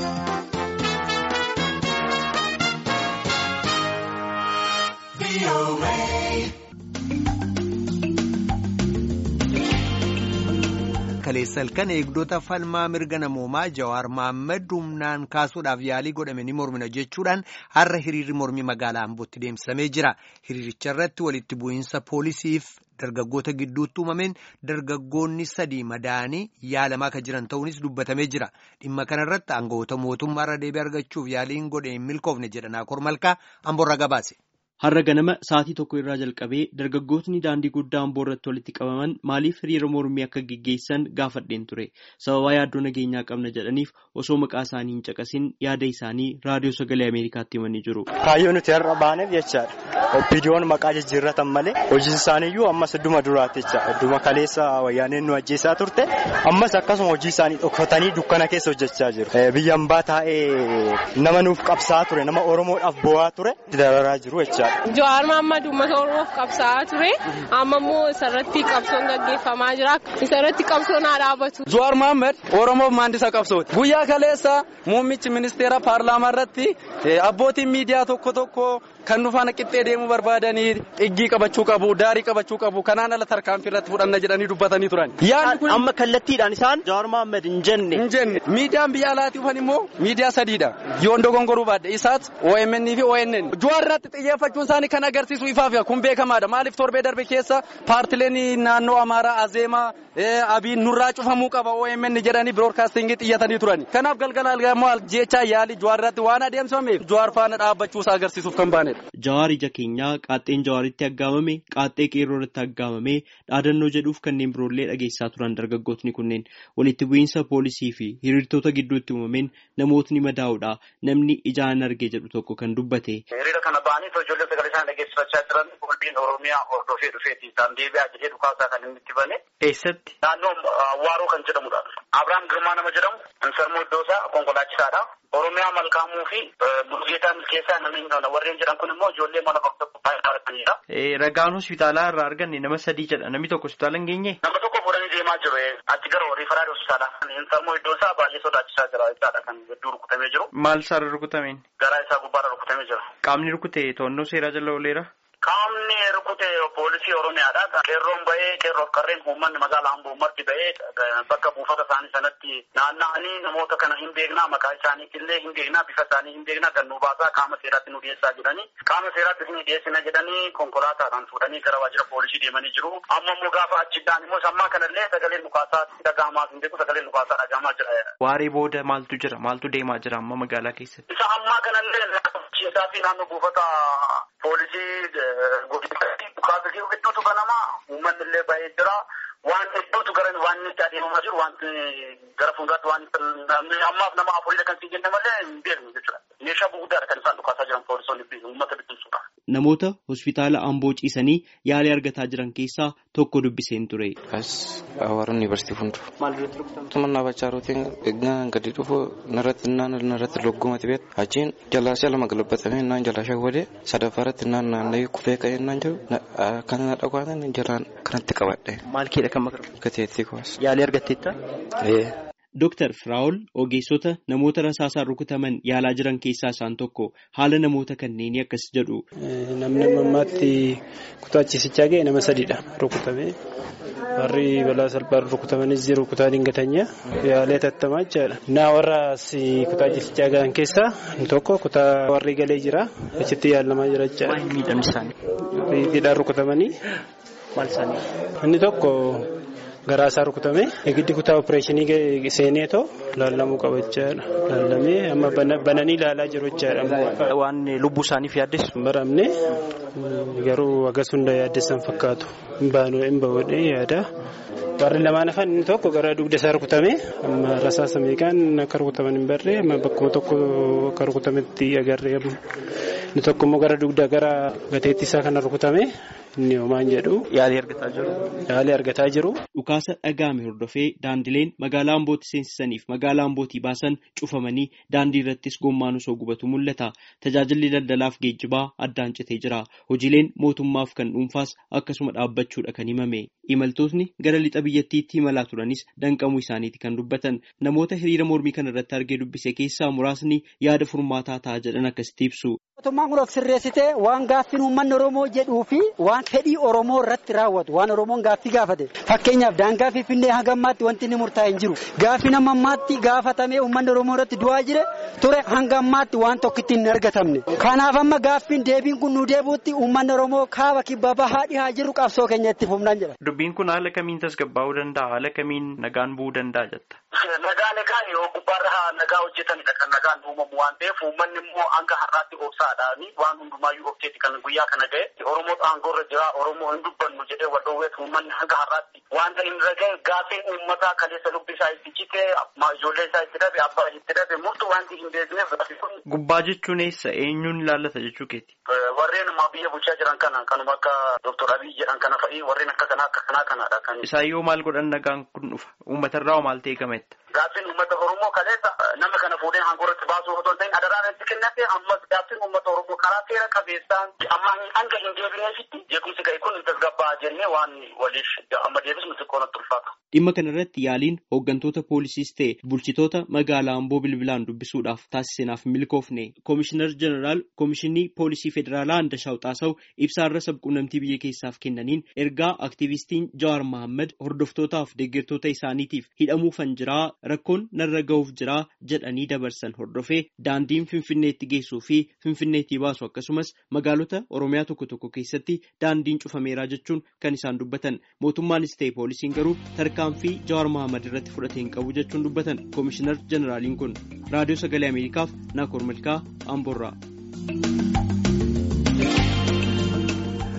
kaleessal kan eegdota falmaa mirga namoomaa Jawaar Mohaammed humnaan kaasuudhaaf yaalii godhame ni mormina jechuudhaan har'a hiriirri mormii magaalaa Ambootti deemsifamee jira. Hiriiricha irratti walitti bu'iinsa poolisiif dargaggoota gidduutti uumameen dargaggoonni sadii madaa'anii yaalamaa kan jiran ta'uunis dubbatamee jira. Dhimma kanarratti aangawoota mootummaarra deebii argachuuf yaaliin godhe hin milkoofne jedhan Akoor Malkaa Amboorraa gabaase. Har'a ganama sa'aatii tokko irraa jalqabee dargaggootni daandii guddaa amboo irratti walitti qabaman maaliif hiriira mormii akka geggeessan gaafadheen ture. Sababaa yaaddoo nageenyaa qabna jedhaniif osoo maqaa isaanii hin caqasin yaada isaanii raadiyoo sagalee Ameerikaatti himanii jiru. Kaayyoo nuti har'a baaneef jechaadha. Opiidiyoon maqaa jijjiirratan malee hojii isaaniiyyuu ammas idduma duraatti jecha idduma kaleessa wayyaaneen nu ajjeesaa turte ammas akkasuma hojii isaanii dhokfatanii dukkana keessa hojjechaa jiru. Biyya hambaa taa'ee nama nuuf qabsaa'aa ture nama Oromoodhaaf bo'aa ture dararaa jiru jechaadha. Jawaar Mohaammed uummata Oromoof qabsaa'aa ture. Amma immoo isarratti qabsoon gaggeeffamaa jira. Isarratti qabsoon haa dhaabatu. Jawaar Mohaammed Oromoof maandisa qabsooti. Guyyaa kaleessa muummichi ministeera paarlaamaa irratti abbootiin miidiyaa tokko tokko kan nu faana qixxee deemuu barbaadanii xiggii qabachuu qabu, daarii qabachuu qabu, kanaan ala tarkaanfii irratti fudhanna jedhanii dubbatanii turan. Amma kallattiidhaan isaan Jawaar Mohaammed hin jenne. Hin jenne. Miidiyaan biyya alaatii dhufan immoo miidiyaa sadiidha. Yoon dogongoruu baadde isaas OMN fi ONN. Jawaar irratti xiyyeeffachuun isaanii kan agarsiisu ifaaf kun beekamaadha. Maaliif torbee darbe keessa paartileen naannoo Amaaraa Azeemaa Abiin nurraa cufamuu qaba OMN jedhanii biroodkaastingii xiyyatanii turan. Kanaaf galgala algamoo jechaa yaali Jawaar irratti waan adeemsifameef Jawaar faana dhaabbachuusaa agarsiisuuf kan baanedha. Jawaar ija keenyaa qaaxxeen Jawaaritti aggaamame qaaxxee qeerroo irratti aggaamame dhaadannoo jedhuuf kanneen biroollee dhageessaa turan dargaggootni kunneen walitti bu'iinsa poolisii fi hiriirtota gidduutti uumameen namootni madaa'uudha namni ijaan arge jedhu tokko kan dubbate. Hiriira kana ba'anii ijoollee sagalee isaan dhageessifachaa jiran qulbiin Oromiyaa hordofee dhufeeti isaan deebi'aa jedhee dhukaasaa kan inni itti bane. Eessatti? Naannoo Waaroo kan jedhamudha. Abiraam Girmaa nama jedhamu Ansarmoo Iddoosaa konkolaachisaadha. Oromiyaa Malkaamuu fi Bulgeetaa Milkeessaa namni warreen jedhan kun immoo ijoollee mana bakka baay'ee argatanidha. Ragaan hospitaalaa irraa arganne nama sadii jedha namni tokko hospitaala hin geenye. Nama tokko fuudhanii deemaa jiru achi gara riifaraal hospitaala. Ansarmoo Iddoosaa baay'ee sodaachisaa jira jechaadha kan hedduu rukutamee jiru. Maal isaarra rukutameen? Garaa isaa gubbaarra rukutamee jira. Qaamni rukute to'annoo seeraa jala ooleera. Qaamni rukute poolisii Oromiyaadha. Qeerroon bahee qeerroof qarreen uummanni magaalaa Amboo marti bahee bakka buufata isaanii sanatti naanna'anii namoota kana hin beeknaa maqaa isaaniitillee hin beeknaa bifa isaanii hin beeknaa kan nu baasaa qaama seeraatti nu dhiyeessaa jedhanii qaama seeraatti isin dhiyeessina jedhanii konkolaataadhaan fuudhanii gara waajjira poolisii deemanii jiru. Amma immoo gaafa achiidhaan immoo sammaa kanallee sagaleen dhukaasaa dhaga'amaa hin beeku sagaleen dhukaasaa dhaga'amaa jira. Waaree booda maaltu jira maaltu deemaa jira amma magaalaa keessatti? Isa ammaa kanallee isaa fi naannoo buufata poolisii godinatti dhukaasa jiru hedduutu banamaa uummanni illee baay'ee jira. Waan hedduutu gara waan itti adeemamaa jiru waan gara fuulduraatti waan ammaaf nama afurii kan siin jenne malee hin beeknu jechuudha. Meeshaa gurguddaadha kan isaan dhukaasaa jiran poolisoonni uummata bittinsuudha. Namoota hospitaala Amboo ciisanii yaalii argataa jiran keessaa tokko dubbiseen ture. As Awaara Yuunivarsiitii fuuldura. Maal irratti rukutamte? Tumannaa bachaa rootiin eegnaan gadi dhufu narratti naan narratti loggumati beeku. Achiin jalaashaa lama galabbatamee naan jalaashaa godhee sadaffaa irratti naan naanna'ee kufee ka'ee naan jiru kan na dhagwaatan jalaan kanatti qabadhe. Maal keedha kan makaru? Gateettii kuwas. Yaalii argatteetta? Dooktar Firaa'ol ogeessota namoota rasaasaan rukutaman yaalaa jiran keessaa isaan tokko haala namoota kanneenii akkas jedhu. Namni ammaatti kutaa ciisichaa ga'e nama sadiidha rukutame. Warri balaa salphaan rukutamanis jiru kutaa dingatanya yaalee tattamaa jechaadha. Naa warra kutaa ciisichaa ga'an keessaa tokko kutaa warri galee jira. Achitti yaalamaa jira jechaadha. Maal miidhamni isaanii? Riiqiidhaan rukutamanii. Maal isaanii? Inni tokko. garaa isaa rukutame giddi kutaa opereeshinii seenee too laallamuu qaba jechaadha laallamee amma bananii ilaalaa jiru jechaadha. Waan lubbuu isaaniif yaaddeessu. Hin baramne garuu akkas hunda yaaddeessan fakkaatu hin baanuu hin bahuudhee yaada. Warri lamaan hafan inni tokko gara dugda isaa rukutame amma rasaasa meeqaan akka rukutaman hin barree amma bakkuma tokko akka rukutametti agarree inni tokko immoo gara dugda gara gateetti isaa kana rukutame inni homaan jedhu. Yaalii argataa jiru. Yaalii argataa jiru. Dhukaasa dhaga'ame hordofee daandileen magaalaa Ambooti seensisaniif magaalaa Ambootii baasan cufamanii daandii irrattis gommaan osoo gubatu mul'ata. Tajaajilli daldalaaf geejjibaa addaan citee jira. Hojiileen mootummaaf kan dhuunfaas akkasuma dhaabbachuudha kan himame. Imaltootni gara lixa biyyattiitti imalaa turanis danqamuu isaaniiti kan dubbatan. Namoota hiriira mormii kana irratti argee dubbise keessaa muraasni yaada furmaataa ta'a jedhan akkasitti ibsu. Mootummaan kun of sirreessitee waan gaaffiin uummanni Oromoo jedhuu fi waan fedhii Oromoo irratti raawwatu waan Oromoon gaaffii gaafate fakkeenyaaf daangaa Finfinnee hanga ammaatti wanti inni murtaa'e hin jiru gaaffiin amma ammaatti gaafatamee uummanni Oromoo irratti du'aa jire ture hanga ammaatti waan tokkitti hin argatamne kanaaf amma gaaffiin deebiin kun nu deebuutti uummanni Oromoo kaaba kibba bahaa dhihaa jiru qabsoo keenya itti fufnaan jedha. Dubbiin kun haala kamiin tasgabbaa'uu danda'a haala kamiin nagaan bu'uu danda'a jetta. Nagaa nagaan yoo gubbaarra nagaa hojjetanidha kan nagaan uumamu waan ta'eef uummanni immoo hanga har'aatti obsaadhaani waan hundumaayyuu obseeti kan guyyaa kana ga'e Oromoo aangoorra jira Oromoo hin dubbannu jedhee wal dhoowweet uummanni hanga har'aatti wanta hin raga'e gaaffiin uummataa kaleessa lubbi isaa itti cite ijoollee isaa itti dhabe abbaa itti dhabe murtu wanti hin beekneef Gubbaa jechuun eessa eenyuun ilaallata jechuu keeti? Warreen ammaa biyya bulchaa jiran kana kanuma akka Dooktor Abiy jedhan kana fa'i warreen akka kanaa akka kanaa kanaadha kan. Isaan yoo maal godhan nagaan kun dhufa uummatarraa maal ta'e gametta? Gaaffiin uummata Oromoo kaleessa nama kana fuudhee aangoorratti baasuu otoo hin ta'in adaraan itti kennate ammas gaaffiin uummata Oromoo karaa seera qabeessaan amma hanga hin deebineefitti jeequmsi ga'e kun tasgabbaa jennee waan waliif amma deebisnu xiqqoo natti ulfaata. Dhimma kanarratti yaaliin hooggantoota poolisiis ta'e bulchitoota magaalaa Amboo bilbilaan dubbisuudhaaf taasisneef milkoofne Koomishinar Jeneraal Koomishinii Poolisii Federaalaa Andashaw Xaasaw ibsaarra sabquunnamtii biyya keessaaf kennaniin ergaa aktiivistiin Jawaar Mohaammed hordoftootaaf deeggartoota isaaniitiif hidhamuufan jiraa rakkoon narra ga'uuf jiraa jedhanii dabarsan hordofee daandiin Finfinneetti geessuu fi Finfinneetti baasu akkasumas magaalota Oromiyaa tokko tokko keessatti daandiin cufameeraa jechuun kan isaan dubbatan mootummaanis ta'e poolisiin garuu tarkaanfii Jawaar Mohaammed irratti fudhatee hin qabu jechuun dubbatan Koomishinar Jeneraaliin kun raadiyoo sagalee Ameerikaaf Naakoor Malkaa Amboorraa.